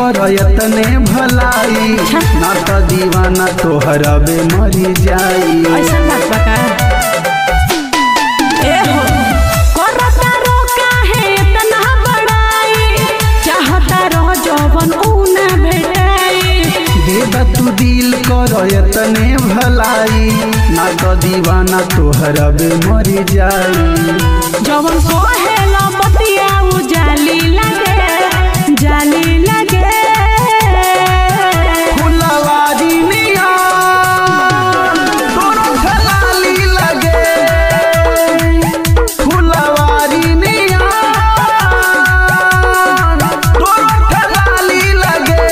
कर यतने भलाई ना तो दीवाना तोहरा बे मरी जाई ऐसा बात बा का ए हो करता रो काहे इतना बड़ाई चाहता रह जवन ऊ ना भेटाई दे तू दिल कर यतने भलाई ना तो दीवाना तोहरा बे मरी जाई जवन कोहेला बतिया उ जाली लगे जाली लगे फुलवारी निया तोरो खलाली लगे फुलवारी निया तोरो खलाली लगे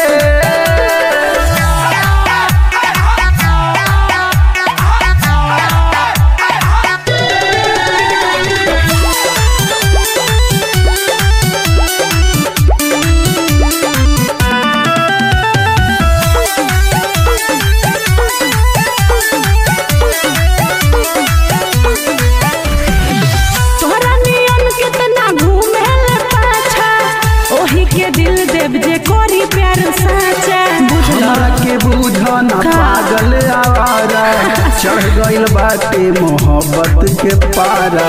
तोहरा नियन कितना घूमे पाछा ओही के दिल देव जे कोरी प्यार साचा बुझला हमरा के बुझ न पागल आवारा चढ़ गइल बाटे मोहब्बत के पारा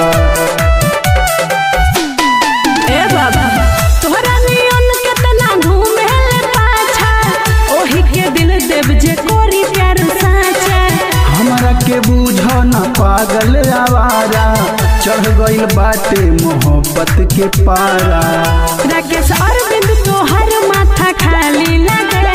ए बाबा तोहरा नियन कितना घूमे पाछा ओही के दिल देव जे कोरी प्यार साचा हमरा के बुझ न पागल आवारा चढ़ गइल बाटे मोहब्बत के पारा राकेश अरविंद तोहर माथा खाली लगे